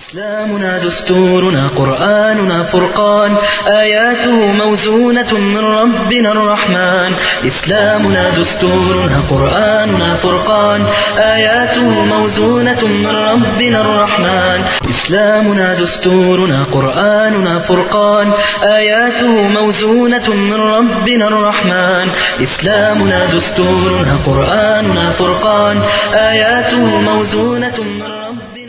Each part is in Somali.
إسلامنا دستورنا قرآننا فرقان آياته موزونة من ربنا الرحمن إسلامنا دستورنا قرآننا فرقان آياته موزونة من ربنا الرحمن إسلامنا دستورنا قرآننا فرقان آياته موزونة من ربنا الرحمن إسلامنا دستورنا قرآننا فرقان آياته موزونة من ربنا الرحمن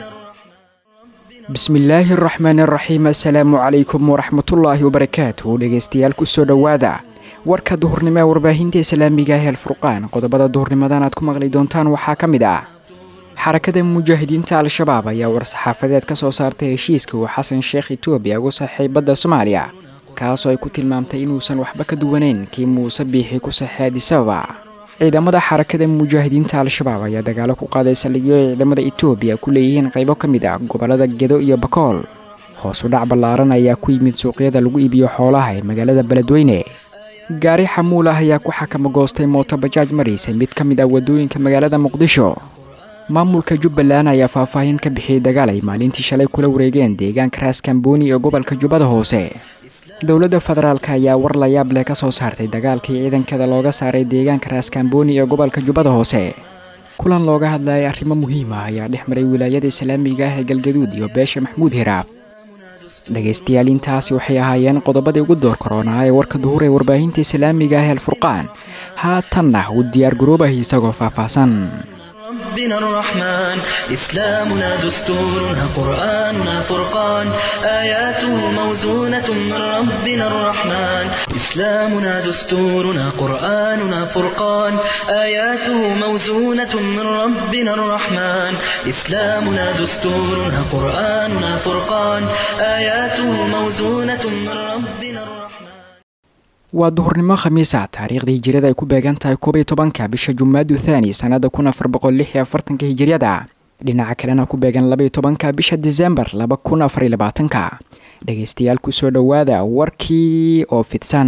bismillaahi araxmaani araxiim assalaamu calaykum waraxmatullaahi wabarakaatu dhegeystayaal kusoo dhowaada warka duhurnimo ee warbaahinta islaamiga ah alfurqaan qodobada duhurnimadan aad ku maqli doontaan waxaa ka mid ah xarakada mujaahidiinta al-shabaab ayaa war-saxaafadeed ka soo saartay heshiiska uu xasan sheekh etoobiya ugu saxay badda soomaaliya kaasoo ay ku tilmaamtay inuusan waxba ka duwaneyn kii muuse biixi ku saxay adisababa ciidamada xarakada mujaahidiinta al-shabaab ayaa dagaalo ku qaaday saldhigyo ay ciidamada etoobiya ku leeyihiin qaybo ka mid ah gobollada gedo iyo bakool hoos u dhac ballaaran ayaa ku yimid suuqyada lagu iibiyo xoolaha ee magaalada beledweyne gaari xamuul ah ayaa ku xakamo goostay mooto bajaaj maraysa mid ka mid ah waddooyinka magaalada muqdisho maamulka jubbaland ayaa faahfaahin ka bixiyey dagaal ay maalintii shalay kula wareegeen deegaanka raaskambooni ee gobolka jubbada hoose dowladda federaalk ayaa war layaab leh ka soo saartay dagaalkii ciidankada looga saaray deegaanka raaskambooni ee gobolka jubbada hoose kulan looga hadlayay arrimo muhiim ah ayaa dhex maray wilaayada islaamiga ah ee galgaduud iyo beesha maxmuud hiraab dhegaystayaal intaasi waxay ahaayeen qodobadii ugu door koronaa ee warka duhur ee warbaahinta islaamiga ah ee alfurqaan haatanna uu diyaar garoobah isagoo faahfaahsan ربنا الرحمن إسلامنا دستورنا قرآننا فرقان آياته موزونة من ربنا الرحمن إسلامنا دستورنا قرآننا فرقان آياته موزونة من ربنا الرحمن إسلامنا دستورنا قرآننا فرقان آياته موزونة من ربنا الرحمن waa duhurnimo khamiisa taariikhdii hijiriyada ay ku beegan tahay koob iyo tobanka bisha jumaadu thaani sannada kun afar boqol lix iyo afartanka hijiriyada dhinaca kalena ku beegan laba iyo tobanka bisha disembar laba kun afar iyo labaatanka dhegaystayaal kusoo dhowaada warkii oo fidsan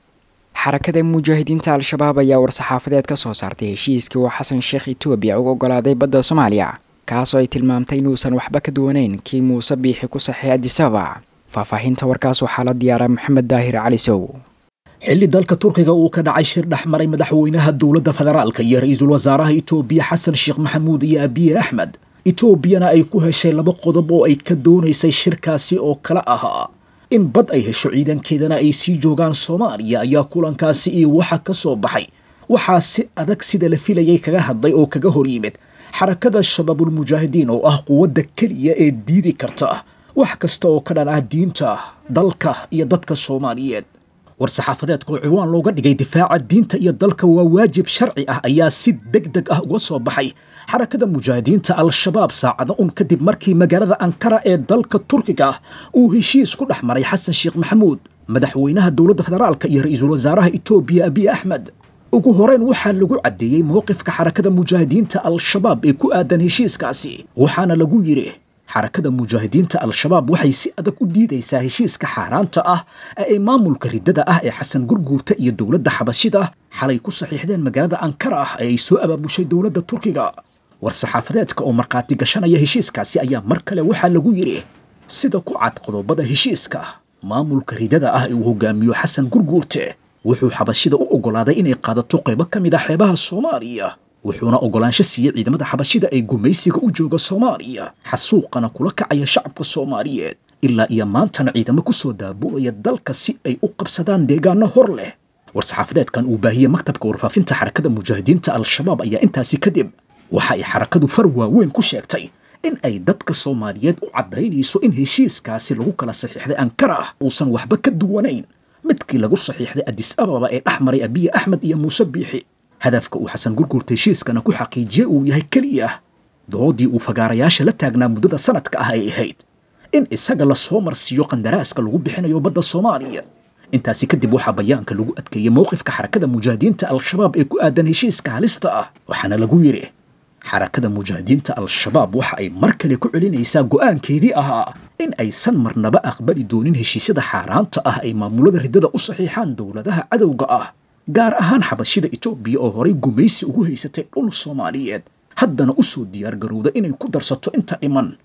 xarakada mujaahidiinta al-shabaab ayaa war-saxaafadeed ka soo saartay heshiiskii uu xasan sheekh etoobiya uga ogolaaday badda soomaaliya kaasoo ay tilmaamtay inuusan waxba ka duwaneyn kii muuse biixi ku saxay adisababa faahfaahinta warkaas waxaa la diyaaraa maxamed daahir cali sow xilli dalka turkiga uu ka dhacay shir dhex maray madaxweynaha dowladda federaalka iyo ra-iisul wasaaraha itoobiya xasan sheekh maxamuud iyo abiye axmed etoobiyana ay ku heshay laba qodob oo ay ka doonaysay shirkaasi oo kale ahaa in bad ay hesho ciidankeedana ay sii joogaan soomaaliya ayaa kulankaasi iyo waxa ka soo baxay waxaa si adag sida la filayay kaga hadlay oo kaga hor yimid xarakada shabaabulmujaahidiin oo ah quwadda keliya ee diidi karta wax kasta oo ka dhan ah diinta dalka iyo dadka soomaaliyeed war-saxaafadeedka oo ciwaan looga dhigay difaaca diinta iyo dalka waa waajib sharci ah ayaa si deg deg ah uga soo baxay xarakada mujaahidiinta al-shabaab saacado un kadib markii magaalada ankara ee dalka turkiga uu heshiis ku dhex maray xasan sheekh maxamuud madaxweynaha dowladda federaalka iyo ra-iisul wasaaraha etoobiya abiy axmed ugu horeyn waxaa lagu caddeeyey mowqifka xarakada mujaahidiinta al-shabaab ee ku aadan heshiiskaasi waxaana lagu yidhi xarakada mujaahidiinta al-shabaab waxay si adag u diidaysaa heshiiska xaaraanta ah ee ay maamulka riddada ah ee xasan gurguurta iyo dowladda xabashida xalay ku saxiixdeen magaalada ankara ah ee ay soo abaabushay dowladda turkiga war-saxaafadeedka oo markhaati gashanaya heshiiskaasi ayaa mar kale waxaa lagu yidhi sida ku cad qodobada heshiiska maamulka riddada ah ee uu hogaamiyo xasan gurguurte wuxuu xabashida u oggolaaday inay qaadato qaybo ka mid ah xeebaha soomaaliya wuxuuna oggolaansho siiyey ciidamada xabashida ee gumaysiga u jooga soomaaliya xasuuqana kula kacaya shacabka soomaaliyeed ilaa iyo maantana ciidamo ku soo daabulaya dalka si ay u qabsadaan deegaano hor leh war-saxaafadeedkan uu baahiyey maktabka warfaafinta xarakada mujaahidiinta al-shabaab ayaa intaasi kadib waxa ay xarakadu far waaweyn ku sheegtay in ay dadka soomaaliyeed u caddaynayso in heshiiskaasi lagu kala saxiixday ankara ah uusan waxba ka duwanayn midkii lagu saxiixday adis ababa ee dhex maray abiye axmed iyo muuse biixi hadafka uu xasan gurgurta heshiiskana ku xaqiijiyey uu yahay keliya doodii uu fagaarayaasha la taagnaa muddada sanadka ah ay ahayd in isaga la soo marsiiyo qandaraaska lagu bixinayo badda soomaaliya intaasi kadib waxaa bayaanka lagu adkeeyey mowqifka xarakada mujaahidiinta al-shabaab ee ku aadan heshiiska halista ah waxaana lagu yidhi xarakada mujaahidiinta al-shabaab waxa ay mar kale ku celinaysaa go'aankeedii ahaa in aysan marnaba aqbali doonin heshiisyada xaaraanta ah ay maamulada riddada u saxiixaan dowladaha cadowga ah gaar ahaan xabashida etoobiya oo horay gumaysi ugu haysatay dhul soomaaliyeed haddana u soo diyaargarowda inay ku darsato inta dhiman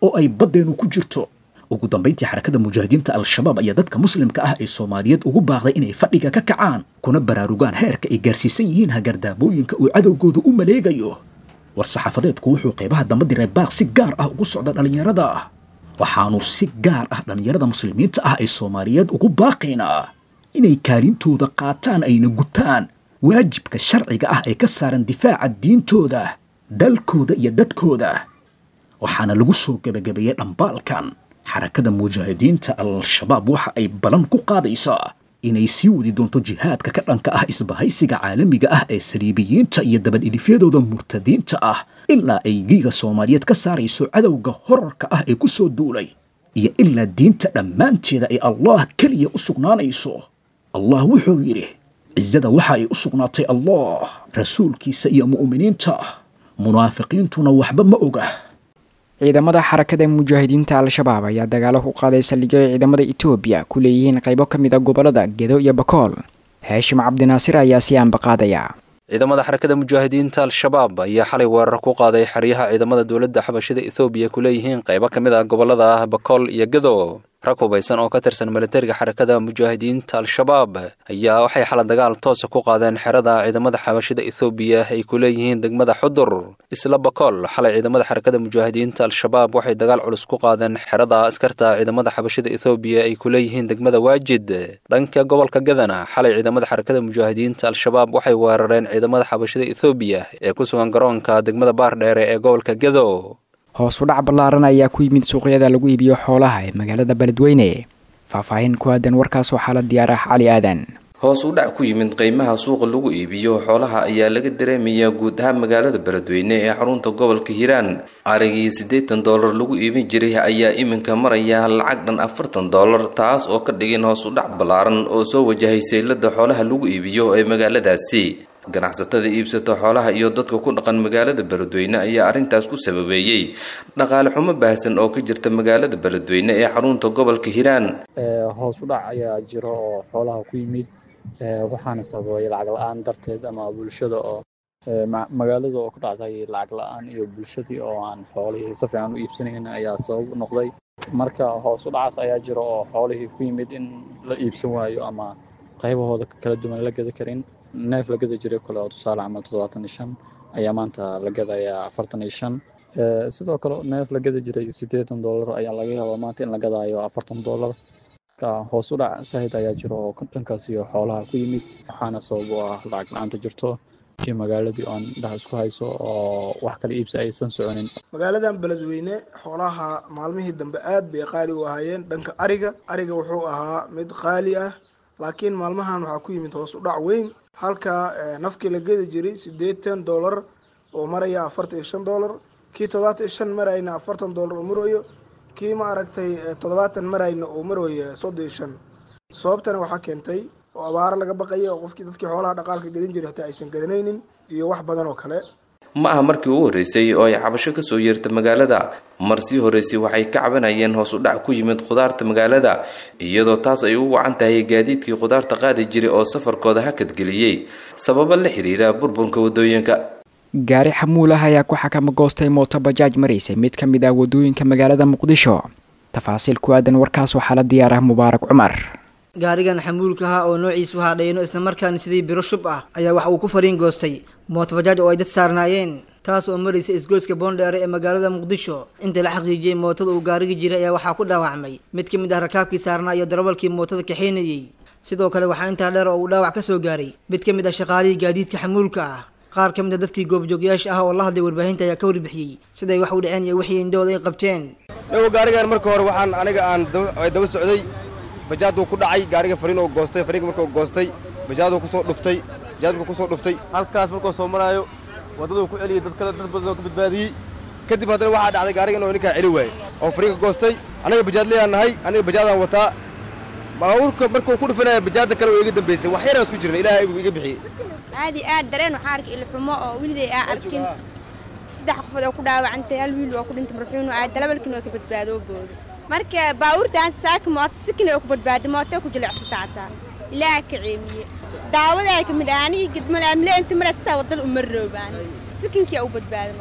oo ay baddeenu ku jirto ugu dambayntii xarakada mujaahidiinta al-shabaab ayaa dadka muslimka ah ee soomaaliyeed ugu baaqday inay fadhiga ka kacaan kuna baraarugaan heerka ay gaarsiisan yihiin hagardaamooyinka uu cadowgooda u maleegayo war saxaafadeedku wuxuu qaybaha damba diray baaq si gaar ah ugu socda dhallinyarada waxaanu si gaar ah dhallinyarada muslimiinta ah ee soomaaliyeed ugu baaqaynaa inay kaalintooda qaataan ayna gutaan waajibka sharciga ah ee ka saaran difaaca diintooda dalkooda iyo dadkooda waxaana lagu soo gebagabeeyey dhambaalkan xarakada mujaahidiinta al-shabaab waxa ay balan ku qaadaysaa inay sii wadi doonto jihaadka ka dhanka ah isbahaysiga caalamiga ah ee saliibiyiinta iyo dabadhilifyadooda murtadiinta ah ilaa ay giiga soomaaliyeed ka saarayso cadowga horarka ah ee ku soo duulay iyo ilaa diinta dhammaanteeda ay allah keliya u sugnaanayso allah wuxuu yidhi cizada waxa ay u sugnaatay allah rasuulkiisa iyo mu'miniinta munaafiqiintuna waxba ma oga ciidamada xarakada mujaahidiinta al-shabaab ayaa dagaalo ku qaaday saldhigyo ay ciidamada etoobiya ku leeyihiin qaybo ka mid a gobollada gedo iyo bakool haashim cabdinaasir ayaa si aanba qaadaya ciidamada xarakada mujaahidiinta al-shabaab ayaa xalay weerar ku qaaday xeryaha ciidamada dowladda xabashida ethoobiya ku leeyihiin qaybo ka mid ah gobollada ah bakool iyo gedo rag hubaysan oo ka tirsan militariga xarakada mujaahidiinta al-shabaab ayaa waxay xala dagaal toosa ku qaadeen xerada ciidamada xabashida ethoobiya ay ku leeyihiin degmada xudur isla bakool xalay ciidamada xarakada mujaahidiinta al-shabaab waxay dagaal culus ku qaadeen xerada askarta ciidamada xabashida ethoobiya ay ku leeyihiin degmada waajid dhanka gobolka gadana xalay ciidamada xarakada mujaahidiinta al-shabaab waxay weerareen ciidamada xabashida ethoobiya ee ku sugan garoonka degmada baardheere ee gobolka gedo hoos u dhac ballaaran ayaa ku yimid suuqyada lagu iibiyo xoolaha ee magaalada beledweyne faahfaahin ku aadan warkaas waxaa la diyaar ah cali aadan hoos u dhac ku yimid qiimaha suuqa lagu iibiyo xoolaha ayaa laga dareemayaa guud ahaan magaalada beledweyne ee xarunta gobolka hiiraan arigii siddeetan doolar lagu iibin jiray ayaa iminka maraya lacag dhan afartan doolar taas oo ka dhigin hoos u dhac ballaaran oo soo wajahay saylada xoolaha lagu iibiyo ee magaaladaasi ganacsatada iibsata xoolaha iyo dadka ku dhaqan magaalada beledweyne ayaa arrintaas ku sababeeyey dhaqaale xumo baahsan oo ka jirta magaalada beledweyne ee xarunta gobolka hiiraan hoos u dhac ayaa jiro oo xoolaha ku yimid waxaana sababay lacag la-aan darteed ama bulshada oo magaalada oo ku dhacday lacag la-aan iyo bulshadii oo aan xoolihii si fiican u iibsanayn ayaa sabab u noqday marka hoos u dhacaas ayaa jiro oo xoolihii ku yimid in la iibsan waayo ama qaybahooda kala duwan la gada karin neef la gada jiray kale oo tusaale camal toddobaatan iyo shan ayaa maanta la gadayaa afartan iyo shan sidoo kale neef la gada jiray siddeetan dollar ayaa laga yaabaa maanta in la gadaayo afartan dollar marka hoos u dhac sahid ayaa jiro oo dhankaas iyo xoolaha ku yimid waxaana sabab u ah lacag la-aanta jirto iyo magaaladii oon indhaha isku hayso oo wax kala iibsi aysan soconin magaaladan beledweyne xoolaha maalmihii dambe aad bay qaali u ahaayeen dhanka ariga ariga wuxuu ahaa mid qaali ah laakiin maalmahan waxaa ku yimid hoos u dhac weyn halka nafkii la gedi jiray siddeetan dollar oo maraya afartan iyo shan dollar kii toddobaatan iyo shan marayna afartan dollar oo marayo kii ma aragtay toddobaatan marayna oo maraya soddon iyo shan sababtana waxaa keentay oo abaaro laga baqaya oo qofkii dadkii xoolaha dhaqaalka gedin jiray hataa aysan gadanaynin iyo wax badan oo kale ma aha markii ugu horreysay oo ay cabasho kasoo yeerta magaalada mar sii horreysay waxay ka cabanayeen hoos u dhac ku yimid khudaarta magaalada iyadoo taas ay u wacan tahay gaadiidkii khudaarta qaadi jiray oo safarkooda hakadgeliyey sababo la xiriira burburka wadooyinka gaari xamuul ah ayaa ku xakama goostay mooto bajaaj maraysay mid ka mid ah wadooyinka magaalada muqdisho tafaasiil ku aadan warkaas waxaa la diyaar ah mubaarak cumar gaarigan xamuulkaha oo noociisu haadhayno islamarkaana sidii biro shub ah ayaa waxa uu ku fariin goostay mootobajaaj oo ay dad saarnaayeen taas oo maraysa isgoyska boondheere ee magaalada muqdisho inta la xaqiijiyey mootada uu gaarigi jiray ayaa waxaa ku dhaawacmay mid ka mid ah rakaabkii saarnaa iyo darawalkii mootada kaxaynayey sidoo kale waxaa intaa dheer oo uu dhaawac ka soo gaaray mid ka mid ah shaqaalihii gaadiidka xamuulka ah qaar ka mid a dadkii goobjoogyaasha ah oo la hadlay warbaahinta ayaa ka warbixiyey siday wax u dhaceen iyo wixii indhahooda ay qabteen dhawo gaarigan marka hore waxaan aniga aan daba socday bajaaduu ku dhacay gaariga fariin oo goostay fariinka markuu goostay bajaaduu kusoo dhuftay bajaadku kusoo dhuftay halkaas markuu soo maraayo waddaduu ku celiyay dad kale dad badan oo ka badbaadiyey kadib haddana waxaa dhacday gaariga inuu ninkaa celi waayey oo fariinka goostay aniga bajaadlayaan nahay aniga bajaadaan wataa baabuurka markuu ku dhufanaya bajaadda kale oo iga dambaysay wax yaraan isku jirna ilaahay buu iga bixiyey aad iyo aad dareen waxaa arkay ilxumo oo weliday aa arkin saddex qofood oo ku dhaawacantay hal wiil oo ku dhintay marxuunu aad dalabalkiina oo ka badbaadoo booda marka baabuurtaan saaka mooto sikin oo ku badbaaday mooto ku jilicsata hataa ilaaha ka ceemiye daawadaa ka mid ah anigi gidmale amle inta maraysaa wadada uma roobaan sikinkii u badbaaday marka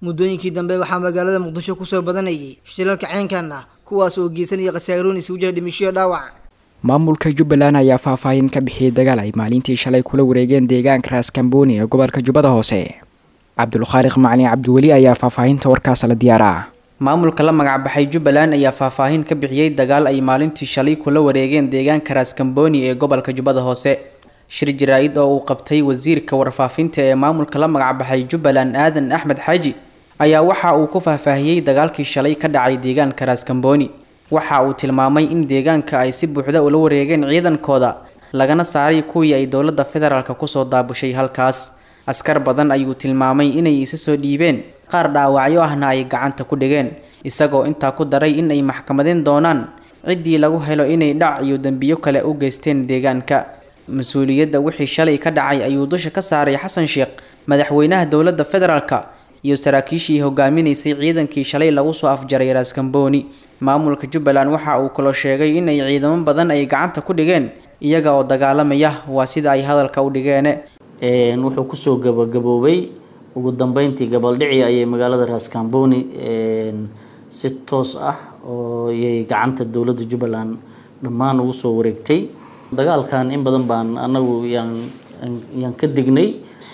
muddooyinkii dambe waxaa magaalada muqdisho kusoo badanayay shilalka ceenkan ah kuwaas oo geysanaya khasaaroon isugu jira dhimishoyo dhaawac maamulka jubbaland ayaa faahfaahin ka bixiyey dagaal ay maalintii shalay kula wareegeen deegaanka raaskambooni ee gobolka jubbada hoose cabdulkhaaliq macalin cabdiweli ayaa faahfaahinta warkaas la diyaaraa maamulka la magacbaxay jubbaland ayaa faahfaahin ka bixiyey dagaal ay maalintii shalay kula wareegeen deegaanka raaskambooni ee gobolka jubbada hoose shir jaraa-id oo uu qabtay wasiirka warfaafinta ee maamulka la magacbaxay jubbaland aadan axmed xaaji ayaa waxa uu ku faahfaahiyey dagaalkii shalay ka dhacay deegaanka raaskambooni waxa uu tilmaamay in deegaanka ay si buuxda ula wareegeen ciidankooda lagana saaray kuwii ay dowladda federaalk kusoo daabushay halkaas askar badan ayuu tilmaamay inay isa soo dhiibeen qaar dhaawacyo ahna ay gacanta ku dhigeen isagoo intaa ku daray in ay maxkamadeen doonaan ciddii lagu helo inay dhac iyo dembiyo kale u geysteen deegaanka mas-uuliyadda wixii shalay ka dhacay ayuu dusha ka saaray xasan sheekh madaxweynaha dowladda federaalka iyo saraakiishii hogaaminaysay ciidankii shalay lagu soo afjaray raaskambooni maamulka jubbaland waxa uu kaloo sheegay in ay ciidamo badan ay gacanta ku dhigeen iyaga oo dagaalamaya waa sida ay hadalka u dhigeene wuxuu kusoo gabagaboobay ugu dambeyntii gabaldhici ayay magaalada raaskambooni si toos ah oo yay gacanta dowladda jubbaland dhammaan ugu soo wareegtay dagaalkan in badan baan anagu yaan yaan ka dignay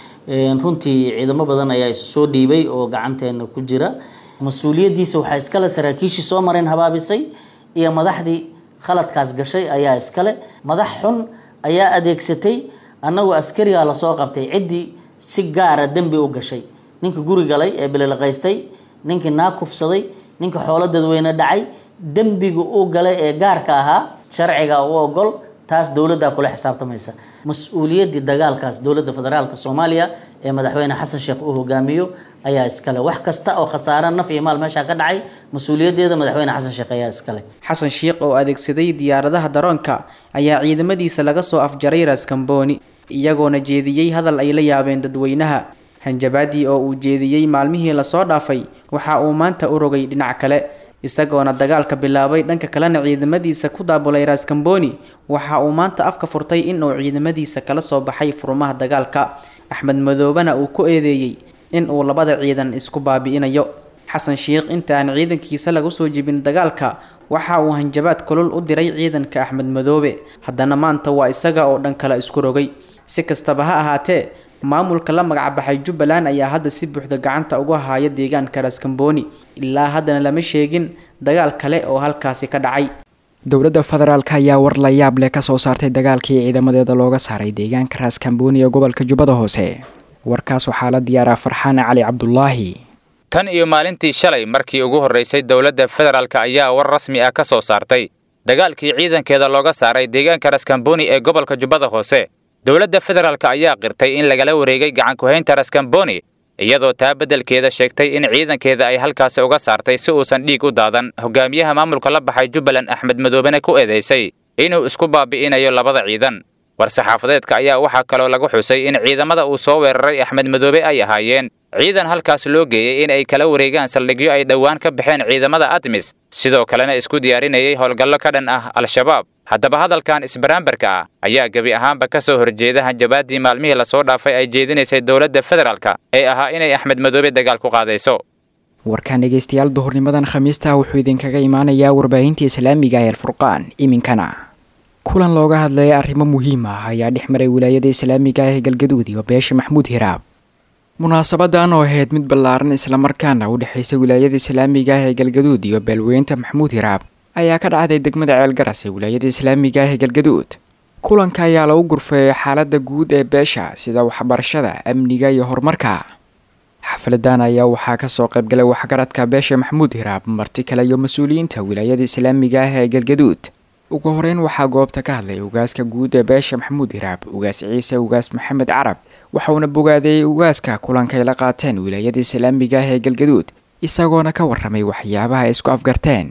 runtii ciidamo badan ayaa isu soo dhiibay oo gacanteena ku jira mas-uuliyaddiisa waxaa iskale saraakiishii soo mareen habaabisay iyo madaxdii khaladkaas gashay ayaa iskale madax xun ayaa adeegsatay annagu askarigaa lasoo qabtay ciddii si gaara dembi u gashay ninkii guri galay ee bililaqaystay ninkii naa kufsaday ninka xoolo dadweyne dhacay dembiga u galay ee gaarka ahaa sharciga u ogol taas dowladdaa kula xisaabtamaysa mas-uuliyaddii dagaalkaas dowladda federaalka soomaaliya ee madaxweyne xasan sheekh uu hogaamiyo ayaa iskale wax kasta oo khasaare naf iyo maal meeshaa ka dhacay mas-uuliyaddeeda madaxweyne xasan sheekh ayaa iskale xasan sheekh oo adeegsaday diyaaradaha daroonka ayaa ciidamadiisa laga soo afjaray raaskambooni iyagoona jeediyey hadal ay la yaabeen dadweynaha hanjabaadii oo uu jeediyey maalmihii lasoo dhaafay waxa uu maanta u rogay dhinac kale isagoona dagaalka bilaabay dhanka kalena ciidamadiisa ku daabulay raaskambooni waxa uu maanta afka furtay in uu ciidamadiisa kala soo baxay furmaha dagaalka axmed madoobena uu ku eedeeyey in uu labada ciidan isku baabi'inayo xasan sheekh inta aan ciidankiisa lagu soo jebin dagaalka waxa uu hanjabaad kulul u diray ciidanka axmed madoobe haddana maanta waa isaga oo dhan kale isku rogay si kastaba ha ahaatee maamulka la magacbaxay jubbaland ayaa hadda si buuxda gacanta uga haya deegaanka raaskambooni ilaa haddana lama sheegin dagaal kale oo halkaasi ka dhacay dowladda federaalk ayaa war la yaab leh kasoo saartay dagaalkii ciidamadeeda looga saaray deegaanka raaskambooni ee gobolka jubbada hoose warkaas waxaa la diyaaraa farxaan cali cabdulaahi tan iyo maalintii shalay markii ugu horraysay dowladda federaalk ayaa war rasmi ah ka soo saartay dagaalkii ciidankeeda looga saaray deegaanka raaskambooni ee gobolka jubbada hoose dowladda federaalk ayaa qirtay in lagala wareegay gacankuhaynta raskamboni iyadoo taa beddelkeeda sheegtay in ciidankeeda ay halkaasi uga saartay si uusan dhiig u daadan hogaamiyaha maamulka la baxay jubbaland axmed madoobena ku eedaysay inuu isku baabi'inayo labada ciidan war-saxaafadeedka ayaa waxaa kaloo lagu xusay in ciidamada uu soo weeraray axmed madoobe ay ahaayeen ciidan halkaas loo geeyey in ay kala wareegaan saldhigyo ay dhowaan ka baxeen ciidamada admis sidoo kalena isku diyaarinayay howlgallo ka dhan ah al-shabaab haddaba hadalkan isbaraambarka ah ayaa gebi ahaanba ka soo horjeeda hanjabaadii maalmihii lasoo dhaafay ay jeedinaysay dowladda federaalka ee ahaa inay axmed madoobe dagaal ku qaadayso warkaan dhegaystayaal duhurnimadan khamiista wuxuu idinkaga imaanayaa warbaahinta islaamiga ee alfurqaan iminkana kulan looga hadlaya arrimo muhiim ah ayaa dhex maray wilaayada islaamiga ee galgaduud iyo beesha maxmuud hiraab munaasabadan oo ahayd mid ballaaran islamarkaana u dhexaysa wilaayada islaamiga ah ee galgaduud iyo beelweynta maxmuud hiraab ayaa ka dhacday degmada ceelgaras ee wilaayada islaamiga ah ee galgaduud kulanka ayaa lagu gurfeeyay xaalada guud ee beesha sida waxbarashada amniga iyo horumarka xafladan ayaa waxaa kasoo qaybgalay waxgaradka beesha maxmuud hiraab marti kale iyo mas-uuliyiinta wilaayada islaamiga ah ee galgaduud ugu horeyn waxaa goobta ka hadlay ugaaska guud ee beesha maxamuud hiraab ugaas ciise ugaas maxamed carab waxauna bogaadeeyey ugaaska kulankay la qaateen wilaayada islaamiga ah ee galgaduud isagoona ka waramay waxyaabaha ay isku afgarteen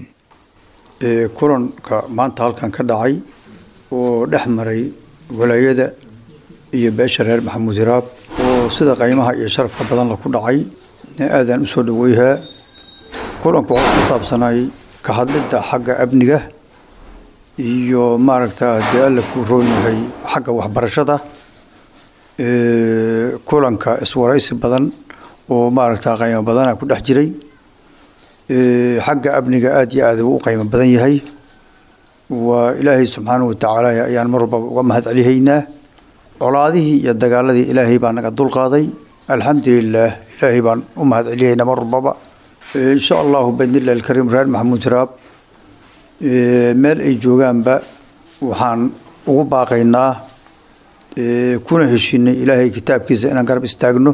kulanka maanta halkan ka dhacay oo dhex maray wilaayada iyo beesha reer maxamuud hiraab oo sida qiimaha iyo sharafka badan la ku dhacay aadaan usoo dhaweyhaa kulanku waxaa ku saabsanay ka hadlidda xagga amniga iyo maaragta dee alla ku roon yahay xagga waxbarashada kulanka iswaraysi badan oo maaragta qiimo badana ku dhex jiray xagga amniga aada iyo aada uu u qiimo badan yahay waa ilaahay subxaanahu watacaala ayaan mar walbaba uga mahad celihaynaa colaadihii iyo dagaaladii ilaahay baa naga dulqaaday alxamdulilaah ilaahay baan u mahad celihaynaa mar walbaba insha allahu baidnillahi alkariim reer maxamuud raab meel ay joogaanba waxaan ugu baaqaynaa kuna heshinay ilaahay kitaabkiisa inaan garab istaagno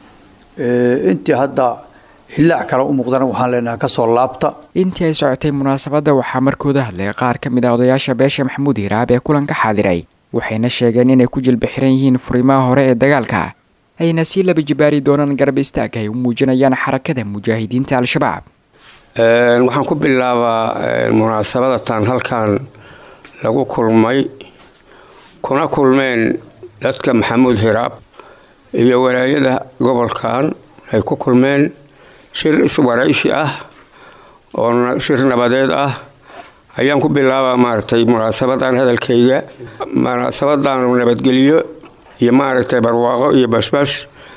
intii hadda hillaac kale u muuqdana waxaan leenahay kasoo laabta intii ay socotay munaasabadda waxaa markooda hadlay qaar ka mid ah odayaasha beesha maxamuud hiraab ee kulanka xaadiray waxayna sheegeen inay ku jilba xiran yihiin furimaha hore ee dagaalka ayna sii laba jibaari doonaan garab istaag ay u muujinayaan xarakada mujaahidiinta al-shabaab waxaan ku bilaabaa munaasabadatan halkan lagu kulmay kuna kulmeen dadka maxamuud hiraab iyo walaayada gobolkan ay ku kulmeen shir iswaraysi ah oo shir nabadeed ah ayaan ku bilaabaa maaragtay munaasabadan hadalkayga munaasabadan nabadgelyo iyo maaragtay barwaaqo iyo bashbash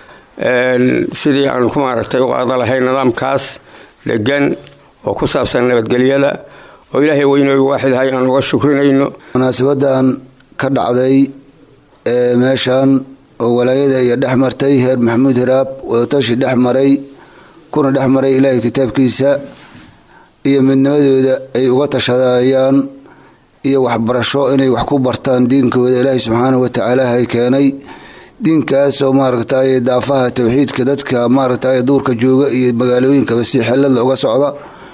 sidii aan ku maaragtay u qaada lahay nidaamkaas degan oo ku saabsan nabadgelyada oo ilaahay weynooy waaxidahay aan uga shukrinayno munaasabadan ka dhacday ee meeshan oo walaayada iyo dhex martay heer maxamuud hiraab wadatashi dhex maray kuna dhex maray ilaahay kitaabkiisa iyo midnimadooda ay uga tashadayaan iyo waxbarasho inay wax ku bartaan diinkooda ilaahay subxaanahu watacaala hay keenay diinkaasoo maaragtay daafaha towxiidka dadka maaragtay duurka jooga iyo magaalooyinkaba si xelada uga socda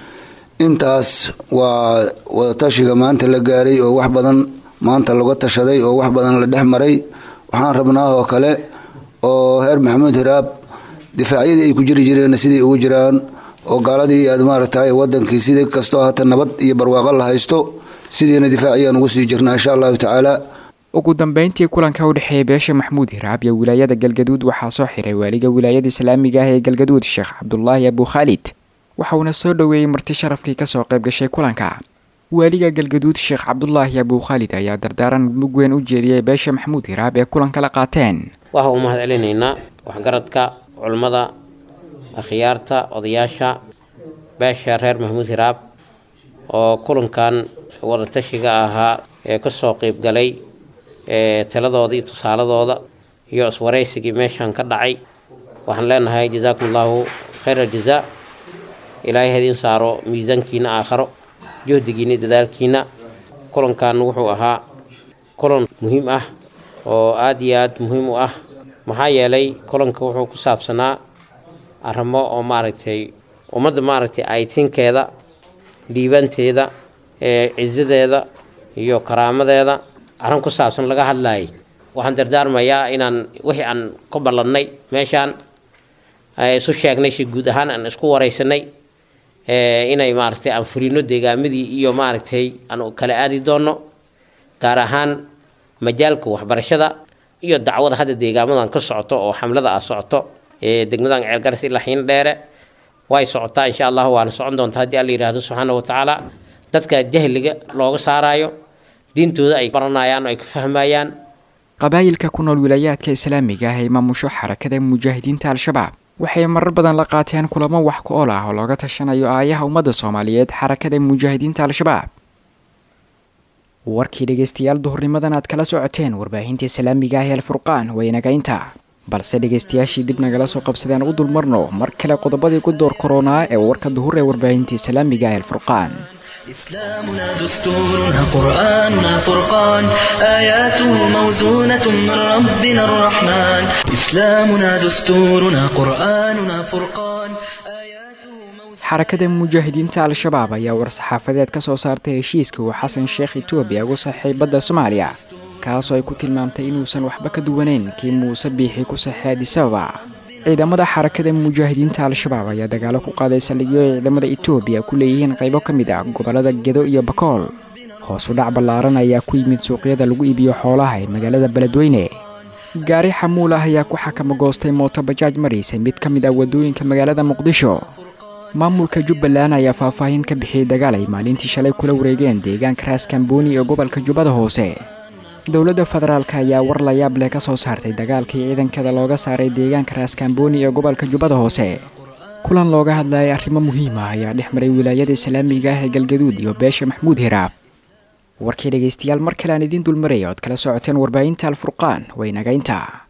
intaas waa wadatashiga maanta la gaaray oo wax badan maanta laga tashaday oo wax badan la dhex maray waxaan rabnaa oo kale oo heer maxamuud hiraab difaacyadii ay ku jiri jireen sidai ugu jiraan oo gaaladii aad maaragtay wadankii sida kastoo hata nabad iyo barwaaqo la haysto sidiina difaaciyaan ugu sii jirnaa insha allahu tacaala ugu dambeyntii kulanka u dhexeeya beesha maxamuud hiraab iyo wilaayada galgaduud waxaa soo xiray waaliga wilaayada islaamiga ah ee galgaduud sheekh cabdulaahi abu khaalid waxauna soo dhoweeyey marti sharafkii kasoo qayb gashay kulanka waaliga galgaduud sheekh cabdulaahi abu khaalid ayaa dardaaran mug weyn u jeediyey beesha maxamuud hiraab ee kulanka la qaateen waxaa u mahad celinaynaa waxgaradka culummada akhyaarta odayaasha beesha reer maxamuud hiraab oo kulankan wadatashiga ahaa ee kasoo qeyb galay taladooda iyo tusaaladooda iyo iswaraysigii meeshan ka dhacay waxaan leenahay jazaakum allahu khayr aljazaa ilaahay hadiin saaro miisaankiina aakharo juhdigiina dadaalkiina kulankan wuxuu ahaa kulan muhiim ah oo aada iyo aada muhiim u ah maxaa yeelay kulanka wuxuu ku saabsanaa arrimo oo maaragtay ummadda maaragtay aytinkeeda dhiibanteeda cizadeeda iyo karaamadeeda arrin ku saabsan laga hadlayay waxaan dardaarmayaa inaan wixii aan ka ballannay meeshaan isu sheegnay si guud ahaan aan isku waraysanay inay maaragtay aan furino deegaamadii iyo maaragtay aan kala aadi doono gaar ahaan majaalka waxbarashada iyo dacwada hadda deegaamadan ka socoto oo xamlada ah socoto ee degmadan ceelgaras ilaa xiin dheere way socotaa insha allah waana socon doontaa haddii alla yidhaahdo subxaana wa tacaala dadka jahliga looga saaraayo diintooda ay baranayaan oo ay ka fahmayaan qabaayilka ku nool wilaayaadka islaamiga ah ee maamusho xarakada mujaahidiinta al-shabaab waxay marar badan la qaateen kulamo wax ku ool ah oo looga tashanayo aayaha ummadda soomaaliyeed xarakada mujaahidiinta al-shabaab warkii dhegeystayaal duhurnimadan aad kala socoteen warbaahinta islaamiga ah ee alfurqaan waynaga inta balse dhegeystayaashii dib nagala soo qabsadeen u dulmarno mar kale qodobadii ku door koronaa ee warka duhur ee warbaahinta islaamiga ah ee alfurqaan إسلامنا دستورنا قرآننا فرقان آياته موزونة من ربنا الرحمن إسلامنا دستورنا قرآننا فرقان xarakada mujaahidiinta al-shabaab ayaa war-saxaafadeed ka soo saartay heshiiska uu xasan sheekh etoobiya ugu saxay badda soomaaliya kaasoo ay ku tilmaamtay inuusan waxba ka duwaneyn kii muuse biixi ku saxay adisababa ciidamada xarakada mujaahidiinta al-shabaab ayaa dagaalo ku qaaday saldhigyo ay ciidamada etoobiya ku leeyihiin qaybo ka mid ah gobollada gedo iyo bakool hoos u dhac ballaaran ayaa ku yimid suuqyada lagu iibiyo xoolaha ee magaalada beledweyne gaari xamuul ah ayaa ku xakama goostay mooto bajaaj maraysay mid ka mid ah waddooyinka magaalada muqdisho maamulka jubbaland ayaa faahfaahin ka bixiyey dagaal ay maalintii shalay kula wareegeen deegaanka raas kamboni ee gobolka jubbada hoose dowladda federaalk ayaa war layaab leh ka soo saartay dagaalkii ciidankada looga saaray deegaanka raaskambooni ee gobolka jubbada hoose kulan looga hadlayay arrimo muhiim ah ayaa dhex maray wilaayada islaamiga ah ee galgaduud iyo beesha maxmuud hiraab warkii dhegaystayaal mar kale aan idiin dulmaraya ood kala socoteen warbaahinta alfurqaan waynagaynta